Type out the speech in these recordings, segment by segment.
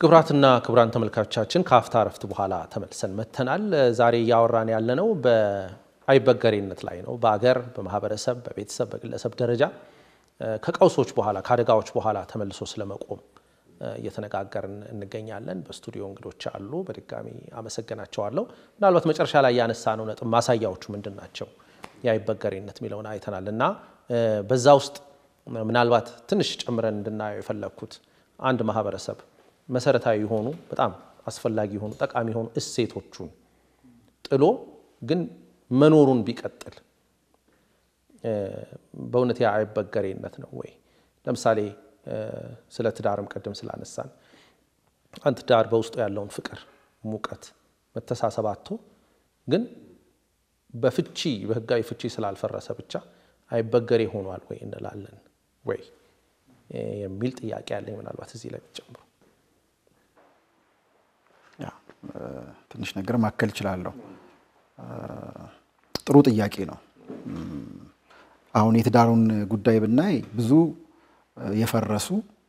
ክቡራትና ክቡራን ተመልካቾቻችን ከአፍታ እረፍት በኋላ ተመልሰን መጥተናል። ዛሬ እያወራን ያለነው በአይበገሬነት ላይ ነው። በአገር፣ በማህበረሰብ፣ በቤተሰብ፣ በግለሰብ ደረጃ ከቀውሶች በኋላ ከአደጋዎች በኋላ ተመልሶ ስለመቆም እየተነጋገርን እንገኛለን። በስቱዲዮ እንግዶች አሉ። በድጋሚ አመሰግናቸዋለሁ። ምናልባት መጨረሻ ላይ ያነሳነው ነጥብ ማሳያዎቹ ምንድን ናቸው የአይበገሬነት የሚለውን አይተናል እና በዛ ውስጥ ምናልባት ትንሽ ጨምረን እንድናየው የፈለግኩት አንድ ማህበረሰብ መሰረታዊ የሆኑ በጣም አስፈላጊ የሆኑ ጠቃሚ የሆኑ እሴቶቹን ጥሎ ግን መኖሩን ቢቀጥል በእውነት ያ አይበገሬነት ነው ወይ? ለምሳሌ ስለ ትዳርም ቅድም ስላነሳን አንድ ትዳር በውስጡ ያለውን ፍቅር፣ ሙቀት፣ መተሳሰብ አጥቶ ግን በፍቺ በህጋዊ ፍቺ ስላልፈረሰ ብቻ አይበገሬ ሆኗል ወይ እንላለን ወይ የሚል ጥያቄ ያለኝ ምናልባት እዚህ ላይ ጨምሮ ትንሽ ነገር ማከል እችላለሁ። ጥሩ ጥያቄ ነው። አሁን የትዳሩን ጉዳይ ብናይ ብዙ የፈረሱ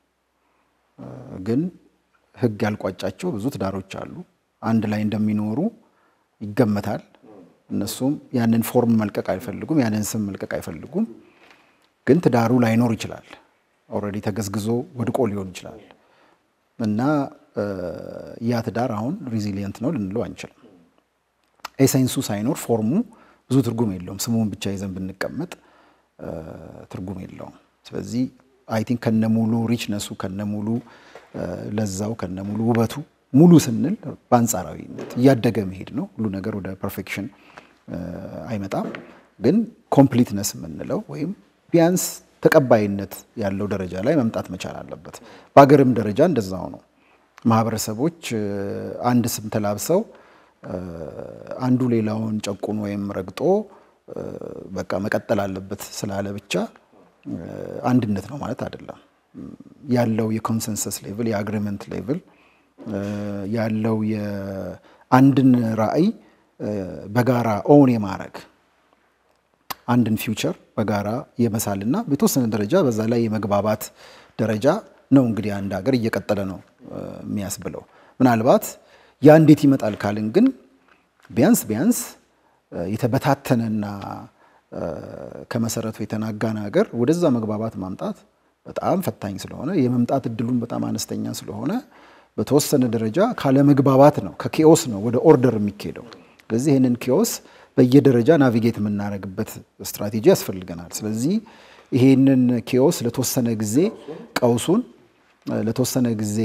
ግን ህግ ያልቋጫቸው ብዙ ትዳሮች አሉ። አንድ ላይ እንደሚኖሩ ይገመታል። እነሱም ያንን ፎርም መልቀቅ አይፈልጉም፣ ያንን ስም መልቀቅ አይፈልጉም። ግን ትዳሩ ላይኖር ይችላል። ኦልሬዲ ተገዝግዞ ወድቆ ሊሆን ይችላል እና ያ ትዳር አሁን ሪዚሊየንት ነው ልንለው አንችልም። ኤሰንሱ ሳይኖር ፎርሙ ብዙ ትርጉም የለውም። ስሙን ብቻ ይዘን ብንቀመጥ ትርጉም የለውም። ስለዚህ አይ ቲንክ ከነሙሉ ሪችነሱ ከነሙሉ ለዛው ከነሙሉ ውበቱ ሙሉ ስንል በአንጻራዊነት እያደገ መሄድ ነው። ሁሉ ነገር ወደ ፐርፌክሽን አይመጣም። ግን ኮምፕሊትነስ የምንለው ወይም ቢያንስ ተቀባይነት ያለው ደረጃ ላይ መምጣት መቻል አለበት። በሀገርም ደረጃ እንደዛው ነው። ማህበረሰቦች አንድ ስም ተላብሰው አንዱ ሌላውን ጨቁን ወይም ረግጦ በቃ መቀጠል አለበት ስላለ ብቻ አንድነት ነው ማለት አይደለም። ያለው የኮንሰንሰስ ሌቭል የአግሪመንት ሌቭል ያለው የአንድን ራዕይ በጋራ ኦን የማድረግ አንድን ፊውቸር በጋራ የመሳልና በተወሰነ ደረጃ በዛ ላይ የመግባባት ደረጃ ነው እንግዲህ አንድ ሀገር እየቀጠለ ነው የሚያስብለው። ምናልባት ያ እንዴት ይመጣል ካልን ግን ቢያንስ ቢያንስ የተበታተነና ከመሰረቱ የተናጋን ሀገር ወደዛ መግባባት ማምጣት በጣም ፈታኝ ስለሆነ የመምጣት እድሉን በጣም አነስተኛ ስለሆነ በተወሰነ ደረጃ ካለመግባባት ነው ከኬኦስ ነው ወደ ኦርደር የሚካሄደው። ስለዚህ ይህንን ኬኦስ በየደረጃ ናቪጌት የምናደርግበት ስትራቴጂ ያስፈልገናል። ስለዚህ ይሄንን ኬኦስ ለተወሰነ ጊዜ ቀውሱን ለተወሰነ ጊዜ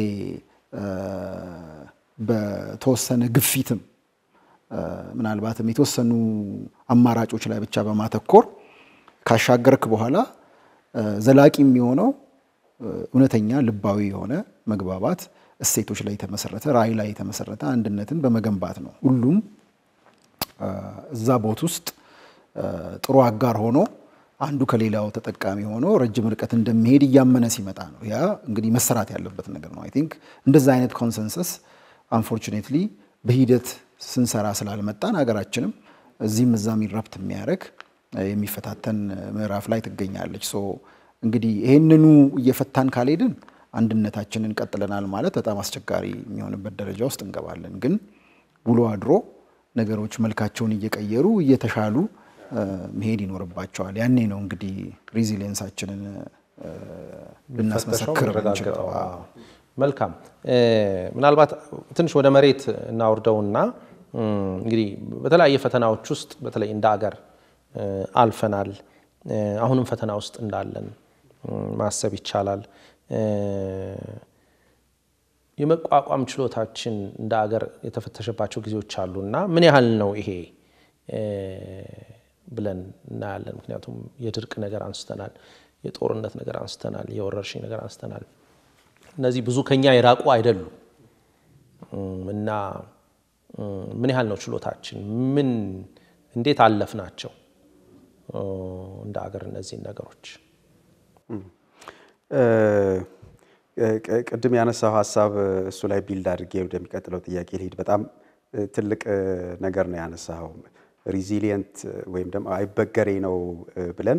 በተወሰነ ግፊትም ምናልባትም የተወሰኑ አማራጮች ላይ ብቻ በማተኮር ካሻገርክ በኋላ ዘላቂ የሚሆነው እውነተኛ ልባዊ የሆነ መግባባት እሴቶች ላይ የተመሰረተ ራዕይ ላይ የተመሰረተ አንድነትን በመገንባት ነው። ሁሉም እዛ ቦት ውስጥ ጥሩ አጋር ሆኖ አንዱ ከሌላው ተጠቃሚ ሆኖ ረጅም ርቀት እንደሚሄድ እያመነ ሲመጣ ነው። ያ እንግዲህ መሰራት ያለበት ነገር ነው። አይ ቲንክ እንደዛ አይነት ኮንሰንሰስ አንፎርቹኔትሊ በሂደት ስንሰራ ስላልመጣን ሀገራችንም እዚህም እዛም ይረብት የሚያደርግ የሚፈታተን ምዕራፍ ላይ ትገኛለች። ሶ እንግዲህ ይህንኑ እየፈታን ካልሄድን አንድነታችንን ቀጥለናል ማለት በጣም አስቸጋሪ የሚሆንበት ደረጃ ውስጥ እንገባለን። ግን ውሎ አድሮ ነገሮች መልካቸውን እየቀየሩ እየተሻሉ መሄድ ይኖርባቸዋል። ያኔ ነው እንግዲህ ሪዚሊየንሳችንን ልናስመሰክር የምንችለው። መልካም። ምናልባት ትንሽ ወደ መሬት እናውርደውና እንግዲህ በተለያየ ፈተናዎች ውስጥ በተለይ እንደ አገር አልፈናል። አሁንም ፈተና ውስጥ እንዳለን ማሰብ ይቻላል። የመቋቋም ችሎታችን እንደ አገር የተፈተሸባቸው ጊዜዎች አሉ እና ምን ያህል ነው ይሄ ብለን እናያለን። ምክንያቱም የድርቅ ነገር አንስተናል፣ የጦርነት ነገር አንስተናል፣ የወረርሽኝ ነገር አንስተናል። እነዚህ ብዙ ከኛ የራቁ አይደሉም እና ምን ያህል ነው ችሎታችን? ምን እንዴት አለፍ ናቸው እንደ አገር እነዚህን ነገሮች? ቅድም ያነሳው ሀሳብ እሱ ላይ ቢልድ አድርጌ ወደሚቀጥለው ጥያቄ ልሂድ። በጣም ትልቅ ነገር ነው ያነሳው። ሪዚሊየንት ወይም ደግሞ አይበገሬ ነው ብለን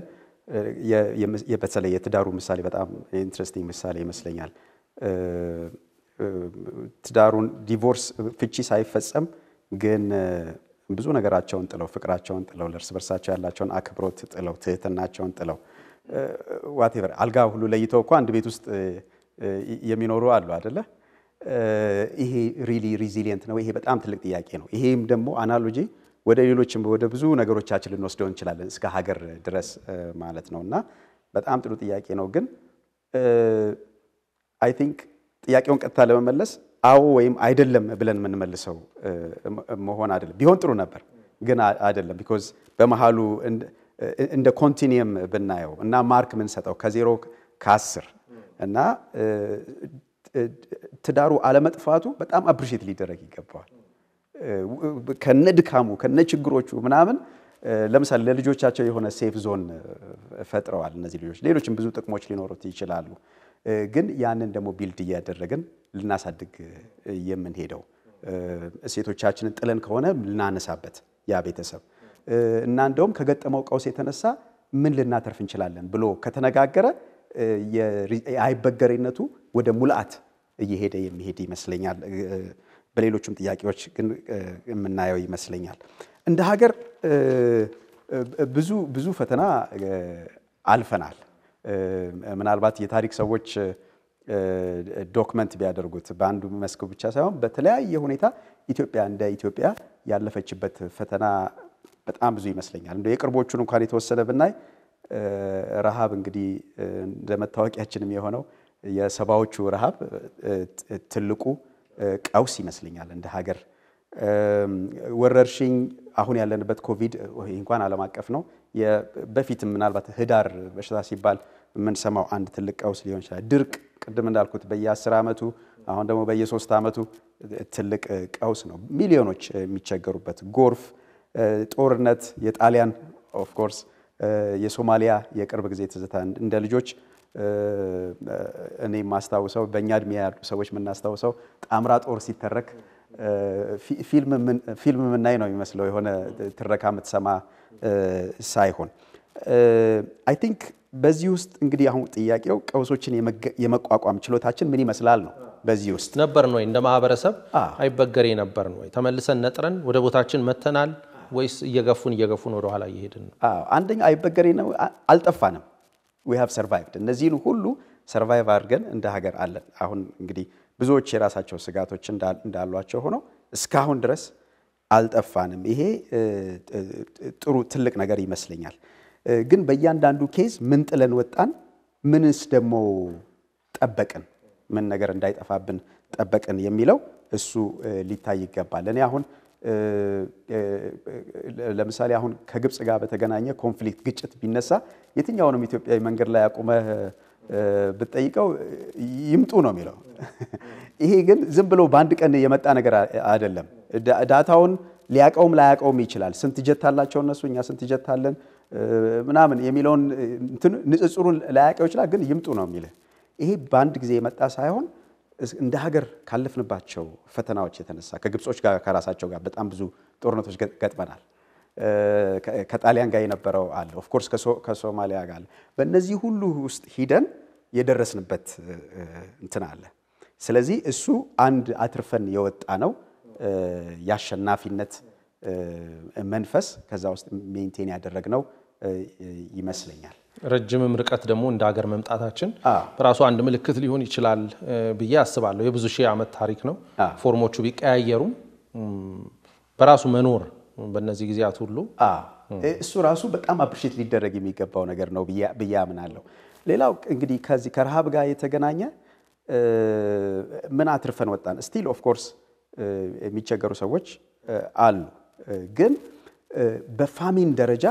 በተለይ የትዳሩ ምሳሌ በጣም ኢንትረስቲንግ ምሳሌ ይመስለኛል። ትዳሩን ዲቮርስ ፍቺ ሳይፈጸም ግን ብዙ ነገራቸውን ጥለው ፍቅራቸውን ጥለው ለእርስ በርሳቸው ያላቸውን አክብሮት ጥለው ትህትናቸውን ጥለው ዋቴቨር አልጋ ሁሉ ለይተው እኮ አንድ ቤት ውስጥ የሚኖሩ አሉ አደለ? ይሄ ሪሊ ሪዚሊየንት ነው። ይሄ በጣም ትልቅ ጥያቄ ነው። ይሄም ደግሞ አናሎጂ ወደ ሌሎችም ወደ ብዙ ነገሮቻችን ልንወስደው እንችላለን እስከ ሀገር ድረስ ማለት ነው። እና በጣም ጥሩ ጥያቄ ነው። ግን አይ ቲንክ ጥያቄውን ቀጥታ ለመመለስ አዎ ወይም አይደለም ብለን የምንመልሰው መሆን አይደለም። ቢሆን ጥሩ ነበር፣ ግን አይደለም። ቢኮዝ በመሃሉ እንደ ኮንቲኒየም ብናየው እና ማርክ የምንሰጠው ከዜሮ ከአስር እና ትዳሩ አለመጥፋቱ በጣም አፕሪሼት ሊደረግ ይገባዋል። ከነ ድካሙ ከነ ችግሮቹ ምናምን ለምሳሌ ለልጆቻቸው የሆነ ሴፍ ዞን ፈጥረዋል እነዚህ ልጆች። ሌሎችም ብዙ ጥቅሞች ሊኖሩት ይችላሉ። ግን ያንን ደግሞ ቢልድ እያደረግን ልናሳድግ የምንሄደው እሴቶቻችንን ጥለን ከሆነ ልናነሳበት ያ ቤተሰብ እና እንደውም ከገጠመው ቀውስ የተነሳ ምን ልናተርፍ እንችላለን ብሎ ከተነጋገረ የአይበገሬነቱ ወደ ሙልአት እየሄደ የሚሄድ ይመስለኛል። በሌሎቹም ጥያቄዎች ግን የምናየው ይመስለኛል። እንደ ሀገር ብዙ ብዙ ፈተና አልፈናል። ምናልባት የታሪክ ሰዎች ዶክመንት ቢያደርጉት በአንዱ መስክ ብቻ ሳይሆን በተለያየ ሁኔታ ኢትዮጵያ እንደ ኢትዮጵያ ያለፈችበት ፈተና በጣም ብዙ ይመስለኛል። እንደ የቅርቦቹን እንኳን የተወሰነ ብናይ ረሃብ እንግዲህ እንደ መታወቂያችንም የሆነው የሰባዎቹ ረሃብ ትልቁ ቀውስ ይመስለኛል እንደ ሀገር። ወረርሽኝ አሁን ያለንበት ኮቪድ እንኳን ዓለም አቀፍ ነው። በፊትም ምናልባት ህዳር በሽታ ሲባል የምንሰማው አንድ ትልቅ ቀውስ ሊሆን ይችላል። ድርቅ ቅድም እንዳልኩት በየአስር ዓመቱ አሁን ደግሞ በየሶስት ዓመቱ ትልቅ ቀውስ ነው። ሚሊዮኖች የሚቸገሩበት ጎርፍ፣ ጦርነት፣ የጣሊያን ኦፍኮርስ የሶማሊያ የቅርብ ጊዜ ትዝታ እንደ ልጆች እኔ የማስታውሰው በእኛ እድሜ ያሉ ሰዎች የምናስታውሰው ጣምራ ጦር ሲተረክ ፊልም የምናይ ነው የሚመስለው የሆነ ትረካ የምትሰማ ሳይሆን አይ ቲንክ በዚህ ውስጥ እንግዲህ አሁን ጥያቄው ቀውሶችን የመቋቋም ችሎታችን ምን ይመስላል ነው። በዚህ ውስጥ ነበርን ወይ እንደ ማህበረሰብ አይበገሬ ነበርን ወይ? ተመልሰን ነጥረን ወደ ቦታችን መተናል ወይስ እየገፉን እየገፉን ወደኋላ እየሄድን ነው? አንደኛ አይበገሬ ነው፣ አልጠፋንም። ዊ ሃቭ ሰርቫይቭድ። እነዚህን ሁሉ ሰርቫይቭ አድርገን እንደ ሀገር አለን። አሁን እንግዲህ ብዙዎች የራሳቸው ስጋቶች እንዳሏቸው ሆነው እስካሁን ድረስ አልጠፋንም። ይሄ ጥሩ ትልቅ ነገር ይመስለኛል። ግን በእያንዳንዱ ኬዝ ምን ጥለን ወጣን፣ ምንስ ደግሞ ጠበቅን፣ ምን ነገር እንዳይጠፋብን ጠበቅን የሚለው እሱ ሊታይ ይገባል። እኔ አሁን ለምሳሌ አሁን ከግብፅ ጋር በተገናኘ ኮንፍሊክት ግጭት ቢነሳ የትኛውንም ኢትዮጵያዊ መንገድ ላይ አቁመህ ብትጠይቀው ይምጡ ነው የሚለው። ይሄ ግን ዝም ብሎ በአንድ ቀን የመጣ ነገር አይደለም። ዳታውን ሊያቀውም ላያቀውም ይችላል። ስንት ጀት አላቸው እነሱ፣ እኛ ስንት ጀት አለን ምናምን የሚለውን ንጽጽሩን ላያቀው ይችላል። ግን ይምጡ ነው የሚልህ። ይሄ በአንድ ጊዜ የመጣ ሳይሆን እንደ ሀገር ካለፍንባቸው ፈተናዎች የተነሳ ከግብጾች ጋር ከራሳቸው ጋር በጣም ብዙ ጦርነቶች ገጥመናል። ከጣሊያን ጋር የነበረው አለ፣ ኦፍኮርስ ከሶማሊያ ጋር አለ። በእነዚህ ሁሉ ውስጥ ሂደን የደረስንበት እንትን አለ። ስለዚህ እሱ አንድ አትርፈን የወጣ ነው የአሸናፊነት መንፈስ ከዛ ውስጥ ሜንቴን ያደረግነው ይመስለኛል። ረጅምም ርቀት ደግሞ እንደ ሀገር መምጣታችን በራሱ አንድ ምልክት ሊሆን ይችላል ብዬ አስባለሁ። የብዙ ሺህ ዓመት ታሪክ ነው። ፎርሞቹ ቢቀያየሩም በራሱ መኖር በእነዚህ ጊዜያት ሁሉ እሱ ራሱ በጣም አፕሪሼት ሊደረግ የሚገባው ነገር ነው ብዬ አምናለሁ። ሌላው እንግዲህ ከዚህ ከረሃብ ጋር የተገናኘ ምን አትርፈን ወጣን? ስቲል ኦፍ ኮርስ የሚቸገሩ ሰዎች አሉ። ግን በፋሚን ደረጃ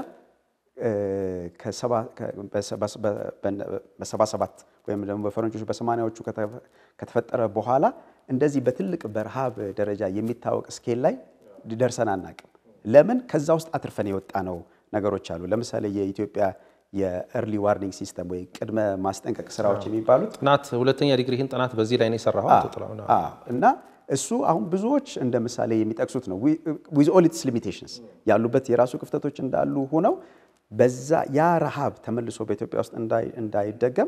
በሰባ ሰባት ወይም ደግሞ በፈረንጆች በሰማንያዎቹ ከተፈጠረ በኋላ እንደዚህ በትልቅ በረሃብ ደረጃ የሚታወቅ ስኬል ላይ ደርሰን አናቅም። ለምን? ከዛ ውስጥ አትርፈን የወጣ ነው ነገሮች አሉ። ለምሳሌ የኢትዮጵያ የኤርሊ ዋርኒንግ ሲስተም ወይ ቅድመ ማስጠንቀቅ ስራዎች የሚባሉት ጥናት ሁለተኛ ዲግሪህን ጥናት በዚህ ላይ ነው የሰራኸው እና እሱ አሁን ብዙዎች እንደ ምሳሌ የሚጠቅሱት ነው። ዊዝ ኦል ኢትስ ሊሚቴሽንስ ያሉበት የራሱ ክፍተቶች እንዳሉ ሆነው በዛ ያ ረሃብ ተመልሶ በኢትዮጵያ ውስጥ እንዳይደገም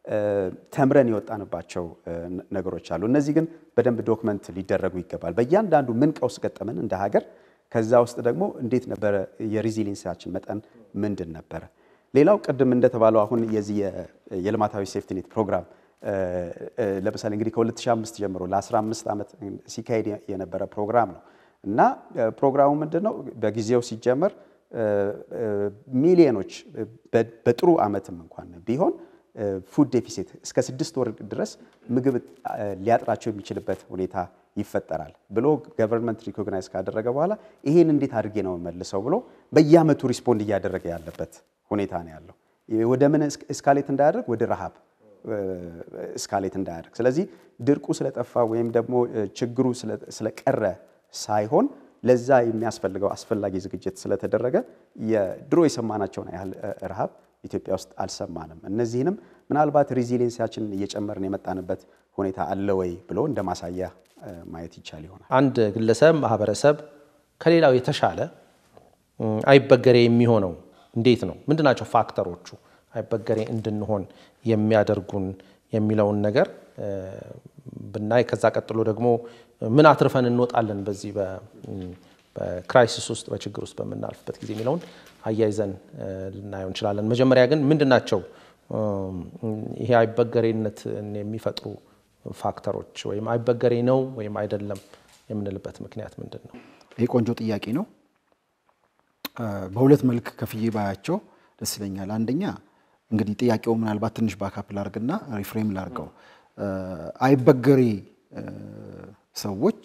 ተምረን የወጣንባቸው ነገሮች አሉ። እነዚህ ግን በደንብ ዶክመንት ሊደረጉ ይገባል። በእያንዳንዱ ምን ቀውስ ገጠመን እንደ ሀገር፣ ከዛ ውስጥ ደግሞ እንዴት ነበረ የሪዚሊንሳችን መጠን ምንድን ነበረ? ሌላው ቅድም እንደተባለው አሁን የዚህ የልማታዊ ሴፍቲኔት ፕሮግራም ለምሳሌ እንግዲህ ከ2005 ጀምሮ ለ15 ዓመት ሲካሄድ የነበረ ፕሮግራም ነው እና ፕሮግራሙ ምንድን ነው? በጊዜው ሲጀመር ሚሊዮኖች በጥሩ ዓመትም እንኳን ቢሆን ፉድ ዴፊሲት እስከ ስድስት ወር ድረስ ምግብ ሊያጥራቸው የሚችልበት ሁኔታ ይፈጠራል ብሎ ገቨርንመንት ሪኮግናይዝ ካደረገ በኋላ ይሄን እንዴት አድርጌ ነው መልሰው ብሎ በየዓመቱ ሪስፖንድ እያደረገ ያለበት ሁኔታ ነው ያለው። ወደ ምን እስካሌት እንዳያደርግ ወደ ረሃብ እስካሌት እንዳያደርግ። ስለዚህ ድርቁ ስለጠፋ ወይም ደግሞ ችግሩ ስለቀረ ሳይሆን ለዛ የሚያስፈልገው አስፈላጊ ዝግጅት ስለተደረገ የድሮ የሰማናቸውን ያህል ረሃብ ኢትዮጵያ ውስጥ አልሰማንም። እነዚህንም ምናልባት ሪዚሊየንሲያችንን እየጨመርን የመጣንበት ሁኔታ አለ ወይ ብሎ እንደ ማሳያ ማየት ይቻል ይሆናል። አንድ ግለሰብ ማህበረሰብ ከሌላው የተሻለ አይበገሬ የሚሆነው እንዴት ነው? ምንድናቸው ፋክተሮቹ አይበገሬ እንድንሆን የሚያደርጉን የሚለውን ነገር ብናይ ከዛ ቀጥሎ ደግሞ ምን አትርፈን እንወጣለን በዚህ በክራይሲስ ውስጥ በችግር ውስጥ በምናልፍበት ጊዜ የሚለውን አያይዘን ልናየው እንችላለን። መጀመሪያ ግን ምንድናቸው ይሄ አይበገሬነትን የሚፈጥሩ ፋክተሮች ወይም አይበገሬ ነው ወይም አይደለም የምንልበት ምክንያት ምንድን ነው? ይህ ቆንጆ ጥያቄ ነው። በሁለት መልክ ከፍዬ ባያቸው ደስ ይለኛል። አንደኛ እንግዲህ ጥያቄው ምናልባት ትንሽ ባካፕ ላርግና ሪፍሬም ላርገው። አይበገሬ ሰዎች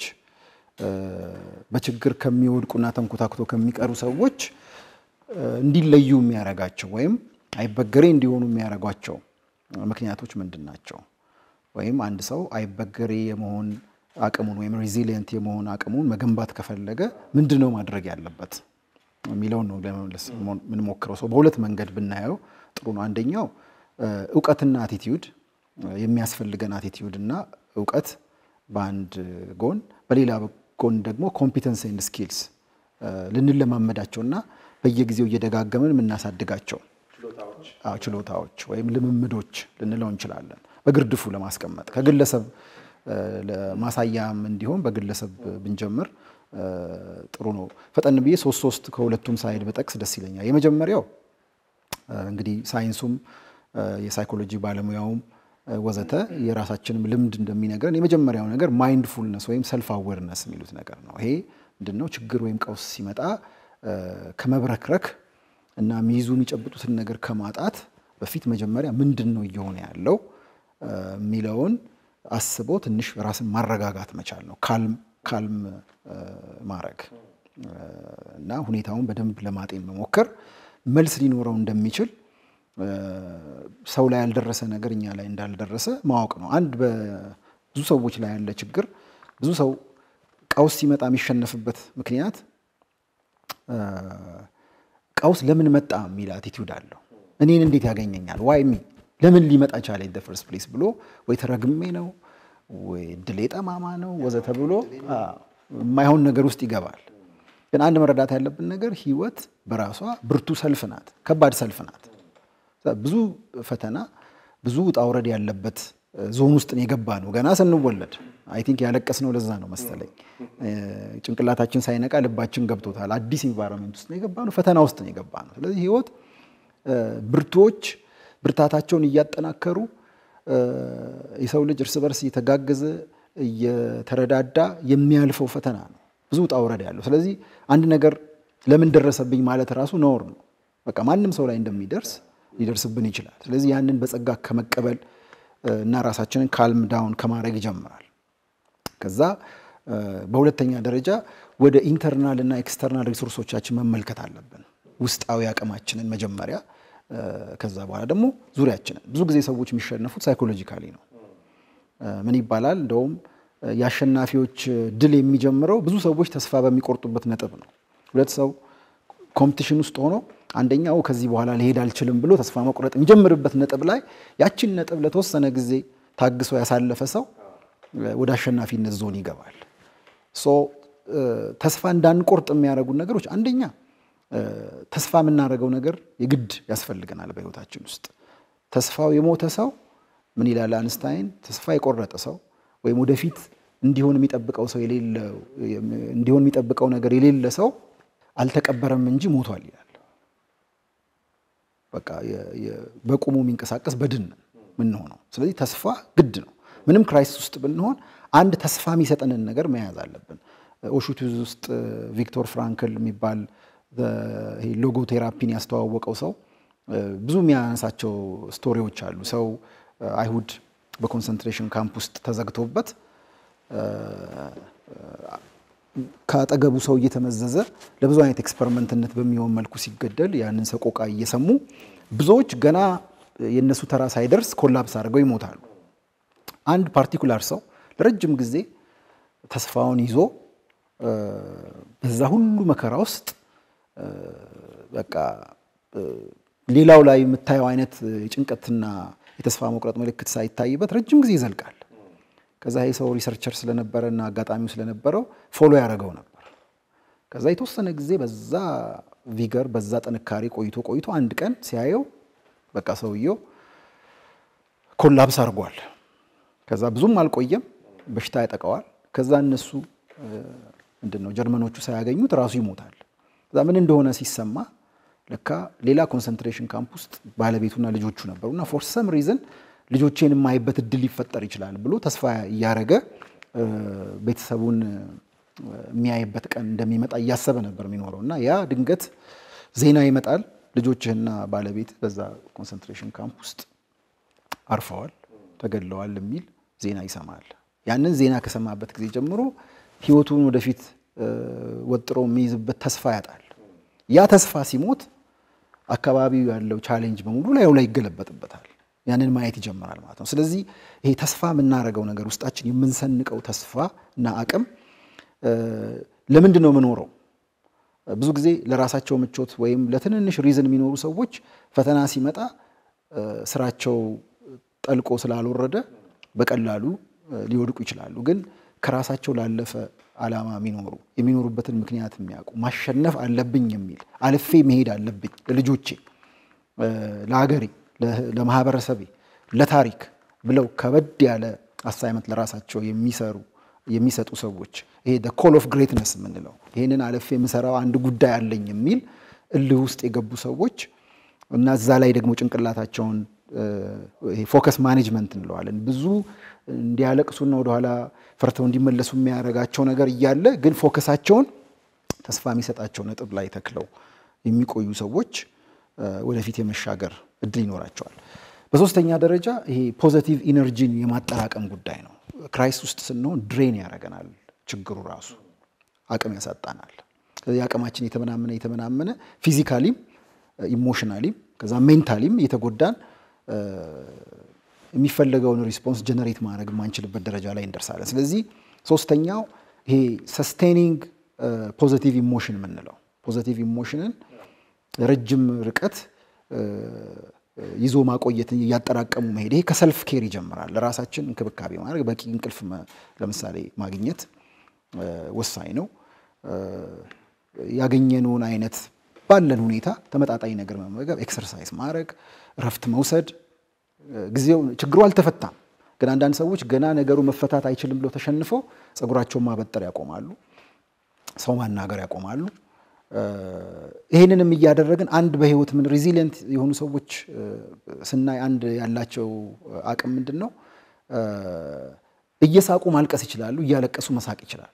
በችግር ከሚወድቁና ተንኮታክቶ ከሚቀሩ ሰዎች እንዲለዩ የሚያደርጋቸው ወይም አይበገሬ እንዲሆኑ የሚያደርጓቸው ምክንያቶች ምንድን ናቸው? ወይም አንድ ሰው አይበገሬ የመሆን አቅሙን ወይም ሬዚሊየንት የመሆን አቅሙን መገንባት ከፈለገ ምንድን ነው ማድረግ ያለበት የሚለውን ነው ለመመለስ የምንሞክረው። ሰው በሁለት መንገድ ብናየው ጥሩ ነው። አንደኛው እውቀትና አቲቲዩድ የሚያስፈልገን አቲቲዩድ እና እውቀት በአንድ ጎን፣ በሌላ ጎን ደግሞ ኮምፒተንስ ኤንድ ስኪልስ ልንለማመዳቸውና በየጊዜው እየደጋገምን የምናሳድጋቸው ችሎታዎች ወይም ልምምዶች ልንለው እንችላለን። በግርድፉ ለማስቀመጥ ከግለሰብ ለማሳያም እንዲሆን በግለሰብ ብንጀምር ጥሩ ነው። ፈጠን ብዬ ሶስት ሶስት ከሁለቱም ሳይድ በጠቅስ ደስ ይለኛል። የመጀመሪያው እንግዲህ ሳይንሱም የሳይኮሎጂ ባለሙያውም ወዘተ የራሳችንም ልምድ እንደሚነግረን የመጀመሪያው ነገር ማይንድፉልነስ ወይም ሰልፍ አዌርነስ የሚሉት ነገር ነው። ይሄ ምንድነው? ችግር ወይም ቀውስ ሲመጣ ከመብረክረክ እና የሚይዙ የሚጨብጡትን ነገር ከማጣት በፊት መጀመሪያ ምንድን ነው እየሆነ ያለው የሚለውን አስቦ ትንሽ ራስን ማረጋጋት መቻል ነው። ካልም ካልም ማድረግ እና ሁኔታውን በደንብ ለማጤን መሞከር መልስ ሊኖረው እንደሚችል ሰው ላይ ያልደረሰ ነገር እኛ ላይ እንዳልደረሰ ማወቅ ነው። አንድ በብዙ ሰዎች ላይ ያለ ችግር ብዙ ሰው ቀውስ ሲመጣ የሚሸነፍበት ምክንያት ቀውስ ለምን መጣ የሚል አቲቲዩድ አለው። እኔን እንዴት ያገኘኛል? ዋይ ሚ ለምን ሊመጣ ቻለ ኢን ፈርስት ፕሌስ ብሎ ወይ ተረግሜ ነው ወይ ድሌ ጠማማ ነው ወዘተ ብሎ የማይሆን ነገር ውስጥ ይገባል። ግን አንድ መረዳት ያለብን ነገር ህይወት በራሷ ብርቱ ሰልፍ ናት፣ ከባድ ሰልፍ ናት። ብዙ ፈተና ብዙ ውጣ ውረድ ያለበት ዞን ውስጥ ነው የገባ ነው። ገና ስንወለድ አይ ቲንክ ያለቀስ ነው። ለዛ ነው መሰለኝ ጭንቅላታችን ሳይነቃ ልባችን ገብቶታል። አዲስ ኢንቫይሮንመንት ውስጥ ነው የገባ ነው፣ ፈተና ውስጥ ነው የገባ ነው። ስለዚህ ህይወት ብርቱዎች ብርታታቸውን እያጠናከሩ የሰው ልጅ እርስ በርስ እየተጋገዘ እየተረዳዳ የሚያልፈው ፈተና ነው። ብዙ ውጣ ውረድ ያለው። ስለዚህ አንድ ነገር ለምን ደረሰብኝ ማለት ራሱ ነውር ነው። በቃ ማንም ሰው ላይ እንደሚደርስ ሊደርስብን ይችላል። ስለዚህ ያንን በጸጋ ከመቀበል እና ራሳችንን ካልም ዳውን ከማድረግ ይጀምራል። ከዛ በሁለተኛ ደረጃ ወደ ኢንተርናል እና ኤክስተርናል ሪሶርሶቻችን መመልከት አለብን። ውስጣዊ አቅማችንን መጀመሪያ፣ ከዛ በኋላ ደግሞ ዙሪያችንን። ብዙ ጊዜ ሰዎች የሚሸነፉት ሳይኮሎጂካሊ ነው። ምን ይባላል እንደውም የአሸናፊዎች ድል የሚጀምረው ብዙ ሰዎች ተስፋ በሚቆርጡበት ነጥብ ነው። ሁለት ሰው ኮምፒቲሽን ውስጥ ሆኖ አንደኛው ከዚህ በኋላ ሊሄድ አልችልም ብሎ ተስፋ መቁረጥ የሚጀምርበት ነጥብ ላይ ያችን ነጥብ ለተወሰነ ጊዜ ታግሶ ያሳለፈ ሰው ወደ አሸናፊነት ዞን ይገባል። ሶ ተስፋ እንዳንቆርጥ የሚያደርጉን ነገሮች አንደኛ ተስፋ የምናደርገው ነገር የግድ ያስፈልገናል በህይወታችን ውስጥ። ተስፋው የሞተ ሰው ምን ይላል አንስታይን? ተስፋ የቆረጠ ሰው ወይም ወደፊት እንዲሆን የሚጠብቀው ሰው የሌለው እንዲሆን የሚጠብቀው ነገር የሌለ ሰው አልተቀበረም እንጂ ሞቷል ይላል። በቃ በቁሙ የሚንቀሳቀስ በድን ምንሆነው። ስለዚህ ተስፋ ግድ ነው። ምንም ክራይሲስ ውስጥ ብንሆን አንድ ተስፋ የሚሰጠንን ነገር መያዝ አለብን። ኦሹቱዝ ውስጥ ቪክቶር ፍራንክል የሚባል ሎጎ ቴራፒን ያስተዋወቀው ሰው ብዙ የሚያነሳቸው ስቶሪዎች አሉ። ሰው አይሁድ በኮንሰንትሬሽን ካምፕ ውስጥ ተዘግቶበት ከአጠገቡ ሰው እየተመዘዘ ለብዙ አይነት ኤክስፐሪመንትነት በሚሆን መልኩ ሲገደል ያንን ሰቆቃ እየሰሙ ብዙዎች ገና የእነሱ ተራ ሳይደርስ ኮላፕስ አድርገው ይሞታሉ። አንድ ፓርቲኩላር ሰው ለረጅም ጊዜ ተስፋውን ይዞ በዛ ሁሉ መከራ ውስጥ በቃ ሌላው ላይ የምታየው አይነት የጭንቀትና የተስፋ መቁረጥ ምልክት ሳይታይበት ረጅም ጊዜ ይዘልቃል። ከዛ ይህ ሰው ሪሰርቸር ስለነበረ እና አጋጣሚው ስለነበረው ፎሎ ያደረገው ነበር። ከዛ የተወሰነ ጊዜ በዛ ቪገር በዛ ጥንካሬ ቆይቶ ቆይቶ አንድ ቀን ሲያየው በቃ ሰውየው ኮላፕስ አድርጓል። ከዛ ብዙም አልቆየም፣ በሽታ ያጠቀዋል። ከዛ እነሱ ምንድን ነው ጀርመኖቹ ሳያገኙት ራሱ ይሞታል። ከዛ ምን እንደሆነ ሲሰማ ለካ ሌላ ኮንሰንትሬሽን ካምፕ ውስጥ ባለቤቱና ልጆቹ ነበሩ እና ፎር ሰም ሪዝን ልጆቼን የማይበት እድል ሊፈጠር ይችላል ብሎ ተስፋ እያረገ ቤተሰቡን የሚያይበት ቀን እንደሚመጣ እያሰበ ነበር የሚኖረው እና ያ ድንገት ዜና ይመጣል። ልጆችህና ባለቤት በዛ ኮንሰንትሬሽን ካምፕ ውስጥ አርፈዋል፣ ተገድለዋል የሚል ዜና ይሰማል። ያንን ዜና ከሰማበት ጊዜ ጀምሮ ህይወቱን ወደፊት ወጥሮ የሚይዝበት ተስፋ ያጣል። ያ ተስፋ ሲሞት አካባቢው ያለው ቻሌንጅ በሙሉ ላዩ ላይ ይገለበጥበታል። ያንን ማየት ይጀምራል ማለት ነው። ስለዚህ ይሄ ተስፋ የምናደርገው ነገር ውስጣችን የምንሰንቀው ተስፋ እና አቅም ለምንድን ነው የምኖረው? ብዙ ጊዜ ለራሳቸው ምቾት ወይም ለትንንሽ ሪዝን የሚኖሩ ሰዎች ፈተና ሲመጣ ስራቸው ጠልቆ ስላልወረደ በቀላሉ ሊወድቁ ይችላሉ። ግን ከራሳቸው ላለፈ ዓላማ የሚኖሩ የሚኖሩበትን ምክንያት የሚያውቁ ማሸነፍ አለብኝ የሚል አልፌ መሄድ አለብኝ ለልጆቼ፣ ለሀገሬ፣ ለማህበረሰቤ፣ ለታሪክ ብለው ከበድ ያለ አሳይመንት ለራሳቸው የሚሰሩ የሚሰጡ ሰዎች ይሄ ኮል ኦፍ ግሬትነስ የምንለው ይህንን አልፌ የምሰራው አንድ ጉዳይ አለኝ የሚል እልህ ውስጥ የገቡ ሰዎች እና እዛ ላይ ደግሞ ጭንቅላታቸውን ፎከስ ማኔጅመንት እንለዋለን ብዙ እንዲያለቅሱና ወደኋላ ፈርተው እንዲመለሱ የሚያደርጋቸው ነገር እያለ ግን ፎከሳቸውን ተስፋ የሚሰጣቸው ነጥብ ላይ ተክለው የሚቆዩ ሰዎች ወደፊት የመሻገር እድል ይኖራቸዋል። በሶስተኛ ደረጃ ይሄ ፖዘቲቭ ኢነርጂን የማጠራቀም ጉዳይ ነው። ክራይስት ውስጥ ስንሆን ድሬን ያደርገናል። ችግሩ ራሱ አቅም ያሳጣናል። ስለዚህ አቅማችን የተመናመነ የተመናመነ ፊዚካሊም ኢሞሽናሊም ከዛ ሜንታሊም እየተጎዳን የሚፈለገውን ሪስፖንስ ጀነሬት ማድረግ የማንችልበት ደረጃ ላይ እንደርሳለን። ስለዚህ ሶስተኛው ይሄ ሰስቴኒንግ ፖዘቲቭ ኢሞሽን የምንለው ፖዘቲቭ ኢሞሽንን ረጅም ርቀት ይዞ ማቆየትን እያጠራቀሙ መሄድ ይሄ ከሰልፍ ኬር ይጀምራል። ለራሳችን እንክብካቤ ማድረግ በቂ እንቅልፍ ለምሳሌ ማግኘት ወሳኝ ነው። ያገኘነውን አይነት ባለን ሁኔታ ተመጣጣኝ ነገር መመገብ፣ ኤክሰርሳይዝ ማድረግ፣ እረፍት መውሰድ። ጊዜው ችግሩ አልተፈታም፣ ግን አንዳንድ ሰዎች ገና ነገሩ መፈታት አይችልም ብለው ተሸንፈው ፀጉራቸውን ማበጠር ያቆማሉ፣ ሰው ማናገር ያቆማሉ። ይህንንም እያደረግን አንድ በህይወት ምን ሪዚሊየንት የሆኑ ሰዎች ስናይ አንድ ያላቸው አቅም ምንድን ነው? እየሳቁ ማልቀስ ይችላሉ፣ እያለቀሱ መሳቅ ይችላሉ።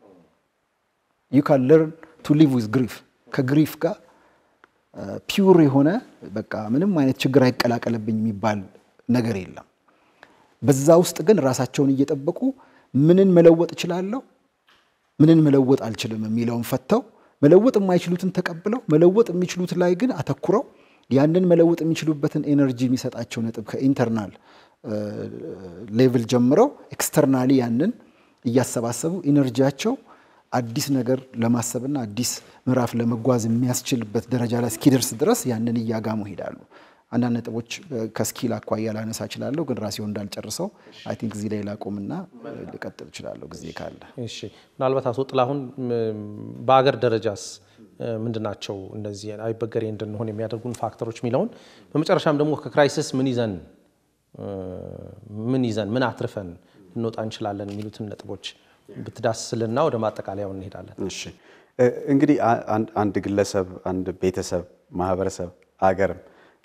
ዩ ካን ለርን ቱ ሊቭ ዊዝ ግሪፍ ከግሪፍ ጋር ፒውር የሆነ በቃ ምንም አይነት ችግር አይቀላቀልብኝ የሚባል ነገር የለም። በዛ ውስጥ ግን ራሳቸውን እየጠበቁ ምንን መለወጥ እችላለሁ፣ ምንን መለወጥ አልችልም የሚለውን ፈተው መለወጥ የማይችሉትን ተቀብለው መለወጥ የሚችሉት ላይ ግን አተኩረው ያንን መለወጥ የሚችሉበትን ኤነርጂ የሚሰጣቸው ነጥብ ከኢንተርናል ሌቭል ጀምረው ኤክስተርናሊ ያንን እያሰባሰቡ ኢነርጂያቸው አዲስ ነገር ለማሰብና አዲስ ምዕራፍ ለመጓዝ የሚያስችልበት ደረጃ ላይ እስኪደርስ ድረስ ያንን እያጋሙ ይሄዳሉ። አንዳንድ ነጥቦች ከስኪል አኳያ ላነሳ እችላለሁ፣ ግን ራሴው እንዳልጨርሰው አይ ቲንክ እዚህ ላይ ላቆምና ልቀጥል እችላለሁ ጊዜ ካለ። እሺ፣ ምናልባት አቶ ጥላሁን በአገር ደረጃስ ምንድን ናቸው እነዚህ አይበገሬ እንድንሆን የሚያደርጉን ፋክተሮች የሚለውን በመጨረሻም ደግሞ ከክራይሲስ ምን ይዘን ምን ይዘን ምን አትርፈን ልንወጣ እንችላለን የሚሉትን ነጥቦች ብትዳስልና ወደ ማጠቃለያው እንሄዳለን። እሺ እንግዲህ አንድ ግለሰብ፣ አንድ ቤተሰብ፣ ማህበረሰብ፣ አገርም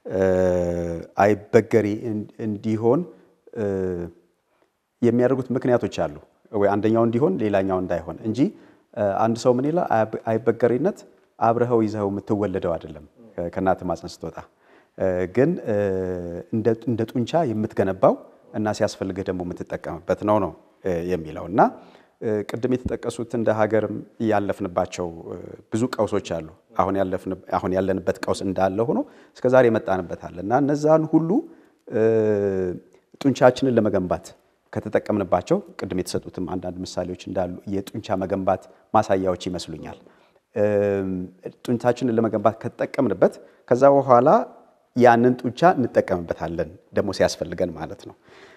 አይበገሪ እንዲሆን የሚያደርጉት ምክንያቶች አሉ ወይ አንደኛው እንዲሆን ሌላኛው እንዳይሆን እንጂ አንድ ሰው ምን ይላል አይበገሪነት አብረኸው ይዘኸው የምትወለደው አይደለም ከእናት ማፀን ስትወጣ ግን እንደ ጡንቻ የምትገነባው እና ሲያስፈልግህ ደግሞ የምትጠቀምበት ነው ነው የሚለው እና ቅድም የተጠቀሱት እንደ ሀገርም ያለፍንባቸው ብዙ ቀውሶች አሉ። አሁን ያለንበት ቀውስ እንዳለ ሆኖ እስከዛሬ የመጣንበት አለ እና እነዛን ሁሉ ጡንቻችንን ለመገንባት ከተጠቀምንባቸው ቅድም የተሰጡትም አንዳንድ ምሳሌዎች እንዳሉ የጡንቻ መገንባት ማሳያዎች ይመስሉኛል። ጡንቻችንን ለመገንባት ከተጠቀምንበት ከዛ በኋላ ያንን ጡንቻ እንጠቀምበታለን ደግሞ ሲያስፈልገን ማለት ነው።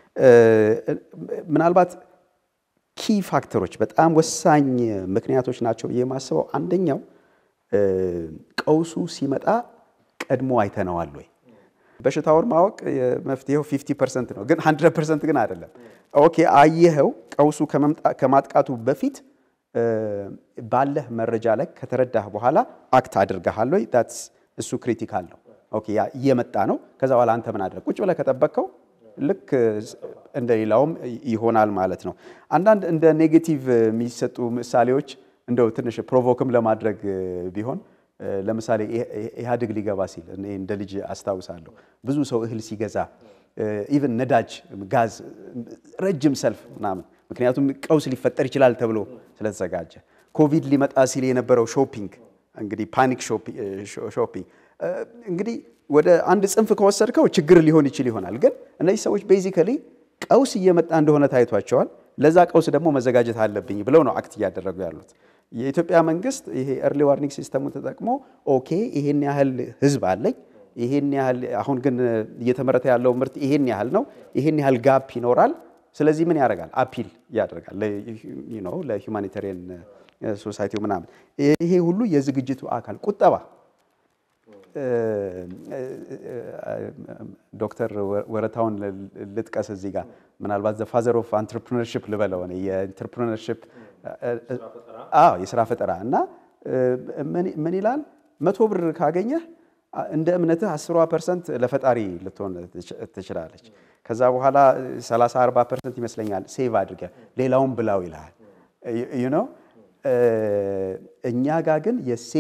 ምናልባት ኪ ፋክተሮች በጣም ወሳኝ ምክንያቶች ናቸው ብዬ የማስበው አንደኛው ቀውሱ ሲመጣ ቀድሞ አይተነዋል ወይ? በሽታውን ማወቅ መፍትሄው 50 ፐርሰንት ነው፣ ግን 100 ፐርሰንት ግን አይደለም። ኦኬ አየኸው፣ ቀውሱ ከማጥቃቱ በፊት ባለህ መረጃ ላይ ከተረዳህ በኋላ አክት አድርገሃል ወይ? እሱ ክሪቲካል ነው። ኦኬ ያ እየመጣ ነው። ከዛ በኋላ አንተ ምን አድረግ? ቁጭ ብለህ ከጠበቅከው ልክ እንደ ሌላውም ይሆናል ማለት ነው። አንዳንድ እንደ ኔጌቲቭ የሚሰጡ ምሳሌዎች እንደው ትንሽ ፕሮቮክም ለማድረግ ቢሆን ለምሳሌ ኢህአዴግ ሊገባ ሲል እኔ እንደ ልጅ አስታውሳለሁ ብዙ ሰው እህል ሲገዛ ኢቨን ነዳጅ፣ ጋዝ ረጅም ሰልፍ ምናምን ምክንያቱም ቀውስ ሊፈጠር ይችላል ተብሎ ስለተዘጋጀ ኮቪድ ሊመጣ ሲል የነበረው ሾፒንግ እንግዲህ ፓኒክ ሾፒንግ እንግዲህ ወደ አንድ ጽንፍ ከወሰድከው ችግር ሊሆን ይችል ይሆናል። ግን እነዚህ ሰዎች ቤዚካሊ ቀውስ እየመጣ እንደሆነ ታይቷቸዋል። ለዛ ቀውስ ደግሞ መዘጋጀት አለብኝ ብለው ነው አክት እያደረጉ ያሉት። የኢትዮጵያ መንግስት ይሄ ኤርሊ ዋርኒንግ ሲስተሙን ተጠቅሞ ኦኬ ይሄን ያህል ህዝብ አለኝ፣ ይሄን ያህል አሁን ግን እየተመረተ ያለው ምርት ይሄን ያህል ነው፣ ይሄን ያህል ጋፕ ይኖራል። ስለዚህ ምን ያደርጋል? አፒል ያደርጋል ለሂውማኒታሪያን ሶሳይቲው ምናምን። ይሄ ሁሉ የዝግጅቱ አካል ቁጠባ ዶክተር ወረታውን ልጥቀስ እዚህ ጋር ምናልባት ዘ ፋዘር ኦፍ አንትርፕሪነርሽፕ ልበለው እኔ የኢንትርፕሪነርሽፕ የስራ ፈጠራ እና ምን ይላል መቶ ብር ካገኘህ እንደ እምነትህ አስሯ ፐርሰንት ለፈጣሪ ልትሆን ትችላለች። ከዛ በኋላ 30 40 ፐርሰንት ይመስለኛል ሴቭ አድርገህ ሌላውን ብላው ይልሃል ዩ ነው እኛ ጋር ግን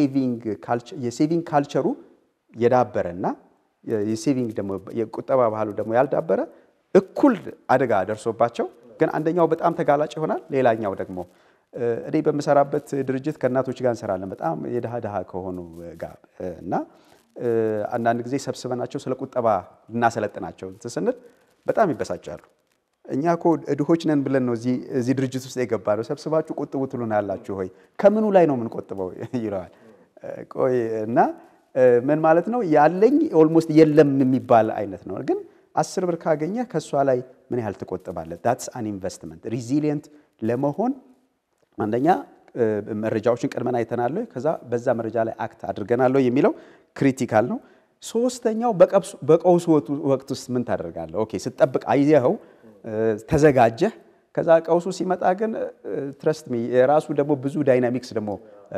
የሴቪንግ ካልቸሩ የዳበረ እና የሴቪንግ ደግሞ የቁጠባ ባህሉ ደግሞ ያልዳበረ እኩል አደጋ ደርሶባቸው ግን አንደኛው በጣም ተጋላጭ ይሆናል፣ ሌላኛው ደግሞ እኔ በምሰራበት ድርጅት ከእናቶች ጋር እንሰራለን በጣም የድሃ ድሃ ከሆኑ ጋር እና አንዳንድ ጊዜ ሰብስበናቸው ስለ ቁጠባ ልናሰለጥናቸው እንትን ስንል በጣም ይበሳጫሉ። እኛ እኮ ድሆች ነን ብለን ነው እዚህ ድርጅት ውስጥ የገባ ነው። ሰብስባችሁ ቁጥቡ ትሉን ያላችሁ ሆይ ከምኑ ላይ ነው የምንቆጥበው ይለዋል። ቆይ እና ምን ማለት ነው ያለኝ ኦልሞስት የለም የሚባል አይነት ነው። ግን አስር ብር ካገኘ ከእሷ ላይ ምን ያህል ትቆጥባለህ? ዳትስ አን ኢንቨስትመንት። ሪዚሊየንት ለመሆን አንደኛ መረጃዎችን ቀድመን አይተናል፣ ከዛ በዛ መረጃ ላይ አክት አድርገናል የሚለው ክሪቲካል ነው። ሶስተኛው በቀውሱ ወቅት ውስጥ ምን ታደርጋለህ? ኦኬ ስትጠብቅ አየኸው ተዘጋጀህ። ከዛ ቀውሱ ሲመጣ ግን ትረስት ሚ የራሱ ደግሞ ብዙ ዳይናሚክስ ደግሞ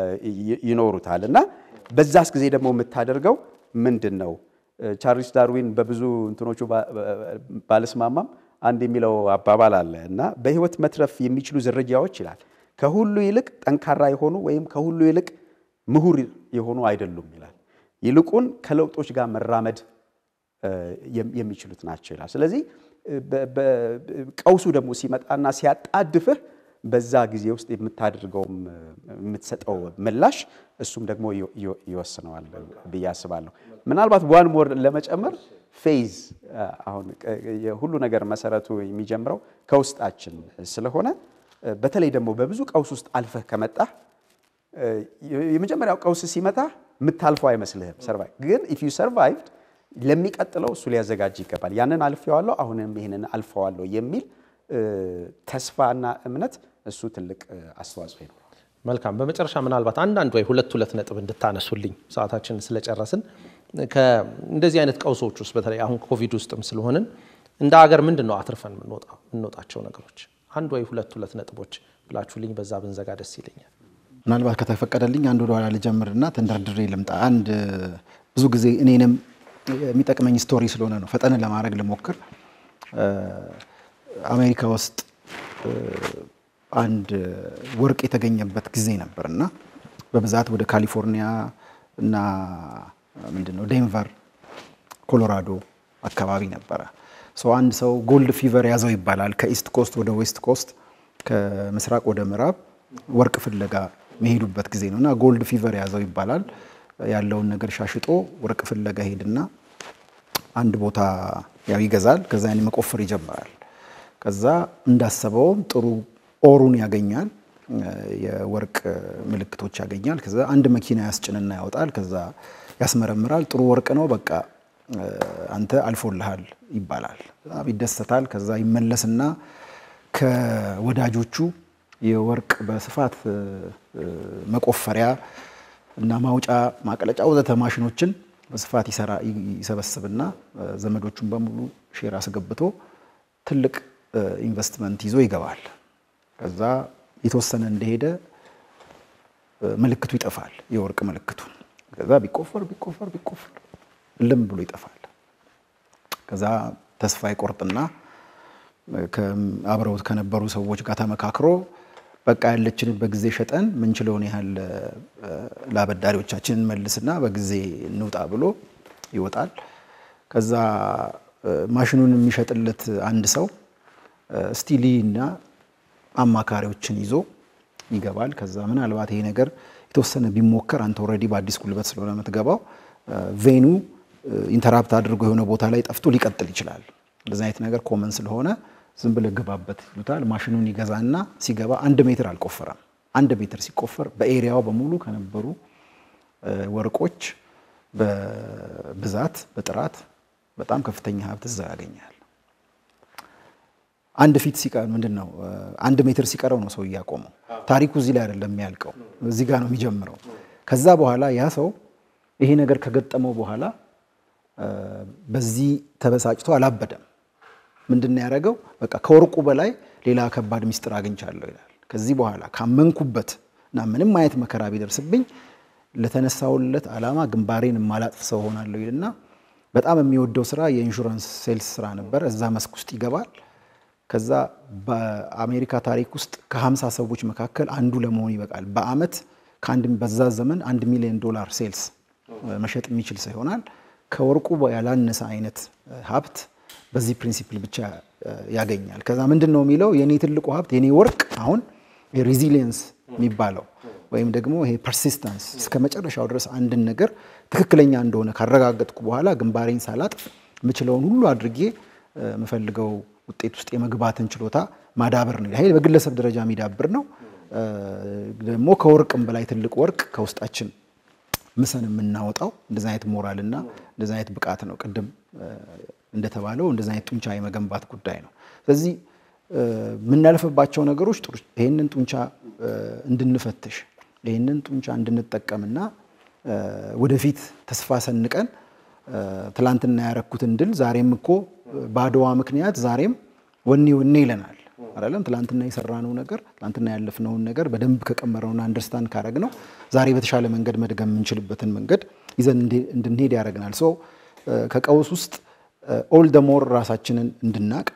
ይኖሩታል እና በዛስ ጊዜ ደግሞ የምታደርገው ምንድን ነው? ቻርልስ ዳርዊን በብዙ እንትኖቹ ባልስማማም አንድ የሚለው አባባል አለ እና በህይወት መትረፍ የሚችሉ ዝርያዎች ይላል ከሁሉ ይልቅ ጠንካራ የሆኑ ወይም ከሁሉ ይልቅ ምሁር የሆኑ አይደሉም ይላል። ይልቁን ከለውጦች ጋር መራመድ የሚችሉት ናቸው ይላል። ስለዚህ ቀውሱ ደግሞ ሲመጣና ሲያጣድፍህ በዛ ጊዜ ውስጥ የምታደርገውም የምትሰጠው ምላሽ እሱም ደግሞ ይወስነዋል ብዬ አስባለሁ። ምናልባት ዋን ሞር ለመጨመር ፌዝ አሁን የሁሉ ነገር መሰረቱ የሚጀምረው ከውስጣችን ስለሆነ በተለይ ደግሞ በብዙ ቀውስ ውስጥ አልፈህ ከመጣህ የመጀመሪያው ቀውስ ሲመጣ የምታልፈው አይመስልህም። ሰርቫይቭ ግን ኢፍ ዩ ሰርቫይቭድ ለሚቀጥለው እሱ ሊያዘጋጅ ይገባል። ያንን አልፌዋለሁ፣ አሁንም ይህንን አልፈዋለሁ የሚል ተስፋና እምነት እሱ ትልቅ አስተዋጽኦ ይኖረዋል። መልካም። በመጨረሻ ምናልባት አንዳንድ ወይ ሁለት ሁለት ነጥብ እንድታነሱልኝ ሰዓታችንን ስለጨረስን እንደዚህ አይነት ቀውሶች ውስጥ በተለይ አሁን ኮቪድ ውስጥም ስለሆንን እንደ ሀገር ምንድን ነው አትርፈን የምንወጣቸው ነገሮች? አንድ ወይ ሁለት ሁለት ነጥቦች ብላችሁልኝ በዛ ብንዘጋ ደስ ይለኛል። ምናልባት ከተፈቀደልኝ አንድ ወደ ኋላ ልጀምርና ተንደርድሬ ልምጣ። አንድ ብዙ ጊዜ እኔንም የሚጠቅመኝ ስቶሪ ስለሆነ ነው ፈጠን ለማድረግ ልሞክር። አሜሪካ ውስጥ አንድ ወርቅ የተገኘበት ጊዜ ነበር እና በብዛት ወደ ካሊፎርኒያ እና ምንድን ነው ዴንቨር፣ ኮሎራዶ አካባቢ ነበረ። ሰው አንድ ሰው ጎልድ ፊቨር ያዘው ይባላል። ከኢስት ኮስት ወደ ዌስት ኮስት፣ ከምስራቅ ወደ ምዕራብ ወርቅ ፍለጋ መሄዱበት ጊዜ ነው እና ጎልድ ፊቨር ያዘው ይባላል። ያለውን ነገር ሻሽጦ ወርቅ ፍለጋ ሄድና አንድ ቦታ ያው ይገዛል። ከዛ ያን መቆፈር ይጀምራል። ከዛ እንዳሰበውም ጥሩ ኦሩን ያገኛል፣ የወርቅ ምልክቶች ያገኛል። ከዛ አንድ መኪና ያስጭንና ያወጣል። ከዛ ያስመረምራል። ጥሩ ወርቅ ነው፣ በቃ አንተ አልፎልሃል ይባላል። በጣም ይደሰታል። ከዛ ይመለስና ከወዳጆቹ የወርቅ በስፋት መቆፈሪያ እና ማውጫ ማቅለጫ ወዘተ ማሽኖችን በስፋት ይሰራ ይሰበስብና ዘመዶቹን በሙሉ ሼር አስገብቶ ትልቅ ኢንቨስትመንት ይዞ ይገባል። ከዛ የተወሰነ እንደሄደ ምልክቱ ይጠፋል፣ የወርቅ ምልክቱ። ከዛ ቢቆፈር ቢቆፈር ቢቆፈር ልም ብሎ ይጠፋል። ከዛ ተስፋ ይቆርጥና አብረውት ከነበሩ ሰዎች ጋር ተመካክሮ በቃ ያለችን በጊዜ ሸጠን ምንችለውን ያህል ለአበዳሪዎቻችን እንመልስና በጊዜ እንውጣ ብሎ ይወጣል። ከዛ ማሽኑን የሚሸጥለት አንድ ሰው ስቲሊ እና አማካሪዎችን ይዞ ይገባል። ከዛ ምናልባት ይሄ ነገር የተወሰነ ቢሞከር አንተ ኦልሬዲ በአዲስ ጉልበት ስለሆነ የምትገባው ቬኑ ኢንተራፕት አድርጎ የሆነ ቦታ ላይ ጠፍቶ ሊቀጥል ይችላል። እንደዚህ አይነት ነገር ኮመን ስለሆነ ዝም ብለህ ግባበት ይሉታል። ማሽኑን ይገዛና ሲገባ አንድ ሜትር አልቆፈረም። አንድ ሜትር ሲቆፈር በኤሪያው በሙሉ ከነበሩ ወርቆች በብዛት በጥራት በጣም ከፍተኛ ሀብት እዛ ያገኛል። አንድ ፊት ሲቀር ምንድን ነው አንድ ሜትር ሲቀረው ነው ሰው እያቆመው። ታሪኩ እዚህ ላይ አይደለም የሚያልቀው፣ እዚህ ጋር ነው የሚጀምረው። ከዛ በኋላ ያ ሰው ይሄ ነገር ከገጠመው በኋላ በዚህ ተበሳጭቶ አላበደም። ምንድን ነው ያደረገው? በቃ ከወርቁ በላይ ሌላ ከባድ ሚስጥር አግኝቻለሁ ይላል። ከዚህ በኋላ ካመንኩበት እና ምንም አይነት መከራ ቢደርስብኝ ለተነሳውለት ዓላማ ግንባሬን የማላጥፍ ሰው ሆናለሁ ይልና በጣም የሚወደው ስራ የኢንሹራንስ ሴልስ ስራ ነበር። እዛ መስክ ውስጥ ይገባል። ከዛ በአሜሪካ ታሪክ ውስጥ ከሀምሳ ሰዎች መካከል አንዱ ለመሆን ይበቃል። በአመት ከአንድ በዛ ዘመን አንድ ሚሊዮን ዶላር ሴልስ መሸጥ የሚችል ሰው ይሆናል። ከወርቁ ያላነሰ አይነት ሀብት በዚህ ፕሪንሲፕል ብቻ ያገኛል። ከዛ ምንድን ነው የሚለው የኔ ትልቁ ሀብት የኔ ወርቅ አሁን ሬዚሊየንስ የሚባለው ወይም ደግሞ ይሄ ፐርሲስተንስ እስከ መጨረሻው ድረስ አንድን ነገር ትክክለኛ እንደሆነ ካረጋገጥኩ በኋላ ግንባሬን ሳላጥፍ የምችለውን ሁሉ አድርጌ የምፈልገው ውጤት ውስጥ የመግባትን ችሎታ ማዳበር ነው። ይሄ በግለሰብ ደረጃ የሚዳብር ነው። ደግሞ ከወርቅም በላይ ትልቅ ወርቅ ከውስጣችን ምሰን የምናወጣው እንደዚህ አይነት ሞራል እና እንደዚህ አይነት ብቃት ነው። ቅድም እንደተባለው እንደዚህ አይነት ጡንቻ የመገንባት ጉዳይ ነው። ስለዚህ የምናልፍባቸው ነገሮች ይህንን ጡንቻ እንድንፈትሽ ይህንን ጡንቻ እንድንጠቀምና ወደፊት ተስፋ ሰንቀን ትላንትና ያረኩትን ድል ዛሬም እኮ በአድዋ ምክንያት ዛሬም ወኔ ወኔ ይለናል አይደለም። ትላንትና የሰራነው ነገር ትላንትና ያለፍነውን ነገር በደንብ ከቀመረውና አንደርስታንድ ካረግነው ዛሬ በተሻለ መንገድ መድገም የምንችልበትን መንገድ ይዘን እንድንሄድ ያደርገናል። ሶ ከቀውስ ውስጥ ኦል ደ ሞር ራሳችንን እንድናቅ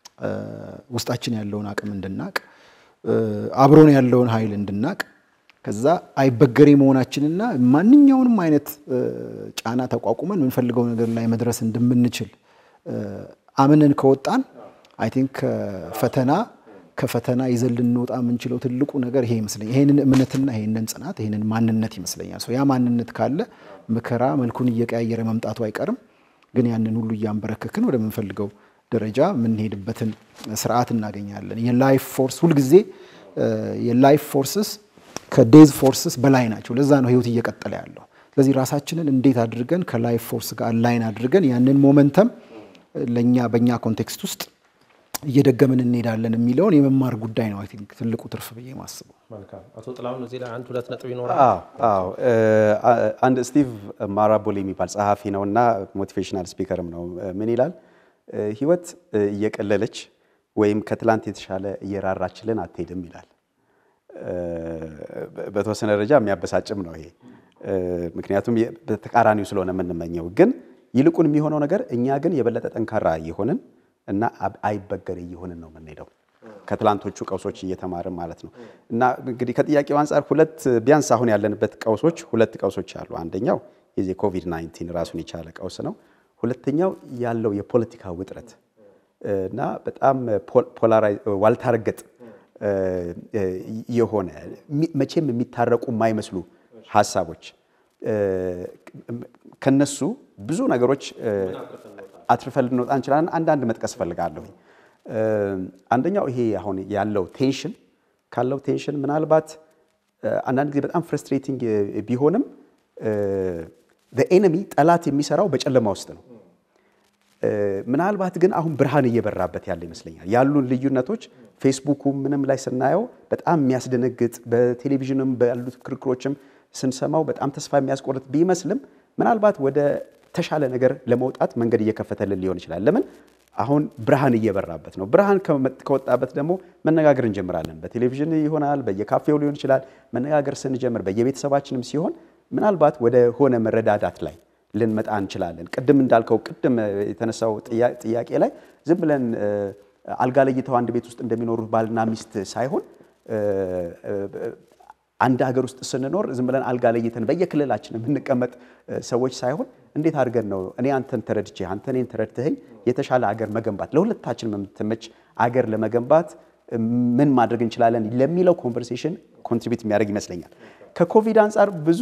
ውስጣችን ያለውን አቅም እንድናቅ አብሮን ያለውን ኃይል እንድናቅ ከዛ አይበገሬ መሆናችንና ማንኛውንም አይነት ጫና ተቋቁመን የምንፈልገው ነገር ላይ መድረስ እንደምንችል አምነን ከወጣን አይ ቲንክ ፈተና ከፈተና ይዘን ልንወጣ የምንችለው ትልቁ ነገር ይሄ ይመስለኛል። ይሄንን እምነትና ይሄንን ጽናት ይሄንን ማንነት ይመስለኛል። ያ ማንነት ካለ መከራ መልኩን እየቀያየረ መምጣቱ አይቀርም። ግን ያንን ሁሉ እያንበረከክን ወደምንፈልገው ደረጃ የምንሄድበትን ስርዓት እናገኛለን። የላይፍ ፎርስ ሁልጊዜ የላይፍ ፎርስስ ከዴዝ ፎርስስ በላይ ናቸው። ለዛ ነው ህይወት እየቀጠለ ያለው። ስለዚህ ራሳችንን እንዴት አድርገን ከላይፍ ፎርስ ጋር አላይን አድርገን ያንን ሞመንተም ለእኛ በእኛ ኮንቴክስት ውስጥ እየደገምን እንሄዳለን የሚለውን የመማር ጉዳይ ነው። አይ ቲንክ ትልቁ ትርፍ ብዬ ማስበው። መልካም አቶ ጥላሁን እዚህ ላይ አንድ ሁለት ነጥብ ይኖራል። አዎ አዎ አንድ ስቲቭ ማራቦል የሚባል ጸሐፊ ነው እና ሞቲቬሽናል ስፒከርም ነው። ምን ይላል? ህይወት እየቀለለች ወይም ከትላንት የተሻለ እየራራችልን አትሄድም ይላል። በተወሰነ ደረጃ የሚያበሳጭም ነው ይሄ። ምክንያቱም በተቃራኒው ስለሆነ የምንመኘው ግን ይልቁን የሚሆነው ነገር እኛ ግን የበለጠ ጠንካራ እየሆንን እና አይበገሬ እየሆንን ነው የምንሄደው ከትላንቶቹ ቀውሶች እየተማርን ማለት ነው። እና እንግዲህ ከጥያቄው አንጻር ሁለት ቢያንስ አሁን ያለንበት ቀውሶች ሁለት ቀውሶች አሉ። አንደኛው የዚህ ኮቪድ 19 ራሱን የቻለ ቀውስ ነው። ሁለተኛው ያለው የፖለቲካ ውጥረት እና በጣም ዋልታረገጥ የሆነ መቼም የሚታረቁ የማይመስሉ ሀሳቦች ከነሱ ብዙ ነገሮች አትርፈን ልንወጣ እንችላለን። አንዳንድ መጥቀስ እፈልጋለሁ። አንደኛው ይሄ አሁን ያለው ቴንሽን ካለው ቴንሽን ምናልባት አንዳንድ ጊዜ በጣም ፍረስትሬቲንግ ቢሆንም ኤነሚ ጠላት የሚሰራው በጨለማ ውስጥ ነው። ምናልባት ግን አሁን ብርሃን እየበራበት ያለ ይመስለኛል። ያሉን ልዩነቶች ፌስቡኩ ምንም ላይ ስናየው በጣም የሚያስደነግጥ በቴሌቪዥንም ባሉት ክርክሮችም ስንሰማው በጣም ተስፋ የሚያስቆርጥ ቢመስልም ምናልባት ወደ ተሻለ ነገር ለመውጣት መንገድ እየከፈተልን ሊሆን ይችላል። ለምን አሁን ብርሃን እየበራበት ነው። ብርሃን ከወጣበት ደግሞ መነጋገር እንጀምራለን። በቴሌቪዥን ይሆናል፣ በየካፌው ሊሆን ይችላል። መነጋገር ስንጀምር በየቤተሰባችንም ሲሆን ምናልባት ወደ ሆነ መረዳዳት ላይ ልንመጣ እንችላለን። ቅድም እንዳልከው ቅድም የተነሳው ጥያቄ ላይ ዝም ብለን አልጋ ለይተው አንድ ቤት ውስጥ እንደሚኖሩት ባልና ሚስት ሳይሆን አንድ ሀገር ውስጥ ስንኖር ዝም ብለን አልጋ ለይተን በየክልላችን የምንቀመጥ ሰዎች ሳይሆን እንዴት አድርገን ነው እኔ አንተን ተረድቼ አንተ እኔን ተረድተኸኝ የተሻለ አገር መገንባት ለሁለታችን የምትመች አገር ለመገንባት ምን ማድረግ እንችላለን ለሚለው ኮንቨርሴሽን ኮንትሪቢዩት የሚያደርግ ይመስለኛል። ከኮቪድ አንጻር ብዙ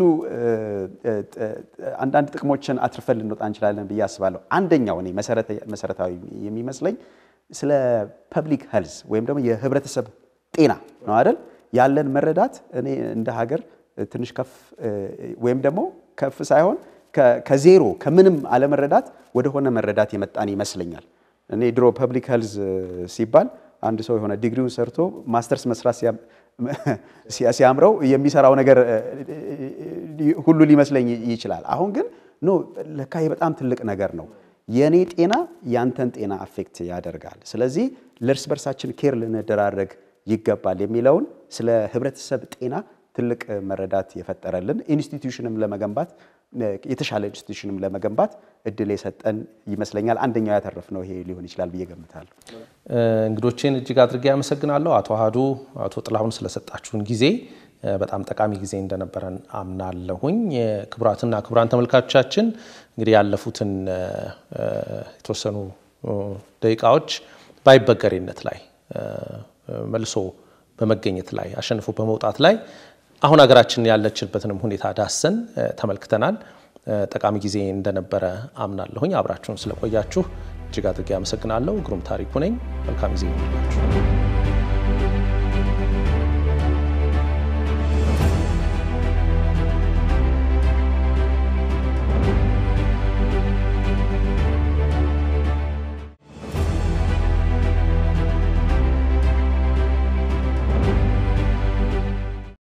አንዳንድ ጥቅሞችን አትርፈን ልንወጣ እንችላለን ብዬ አስባለሁ። አንደኛው እኔ መሰረታዊ የሚመስለኝ ስለ ፐብሊክ ሄልዝ ወይም ደግሞ የህብረተሰብ ጤና ነው አይደል? ያለን መረዳት እኔ እንደ ሀገር ትንሽ ከፍ ወይም ደግሞ ከፍ ሳይሆን ከዜሮ ከምንም አለመረዳት ወደሆነ መረዳት የመጣን ይመስለኛል። እኔ ድሮ ፐብሊክ ሄልዝ ሲባል አንድ ሰው የሆነ ዲግሪውን ሰርቶ ማስተርስ መስራት ሲያምረው የሚሰራው ነገር ሁሉ ሊመስለኝ ይችላል። አሁን ግን ኖ ለካ በጣም ትልቅ ነገር ነው። የእኔ ጤና ያንተን ጤና አፌክት ያደርጋል። ስለዚህ ለእርስ በርሳችን ኬር ልንደራረግ ይገባል የሚለውን ስለ ህብረተሰብ ጤና ትልቅ መረዳት የፈጠረልን ኢንስቲትዩሽንም ለመገንባት የተሻለ ኢንስቲትዩሽንም ለመገንባት እድል የሰጠን ይመስለኛል። አንደኛው ያተረፍነው ይሄ ሊሆን ይችላል ብዬ ገምታለሁ። እንግዶቼን እጅግ አድርጌ ያመሰግናለሁ። አቶ አሃዱ፣ አቶ ጥላሁን ስለሰጣችሁን ጊዜ በጣም ጠቃሚ ጊዜ እንደነበረን አምናለሁኝ። ክቡራትና ክቡራን ተመልካቾቻችን እንግዲህ ያለፉትን የተወሰኑ ደቂቃዎች በአይበገሬነት ላይ መልሶ በመገኘት ላይ አሸንፎ በመውጣት ላይ አሁን ሀገራችን ያለችበትንም ሁኔታ ዳሰን ተመልክተናል። ጠቃሚ ጊዜ እንደነበረ አምናለሁኝ። አብራችሁን ስለቆያችሁ እጅግ አድርጌ አመሰግናለሁ። ግሩም ታሪኩ ነኝ። መልካም ጊዜ ይሁንላችሁ።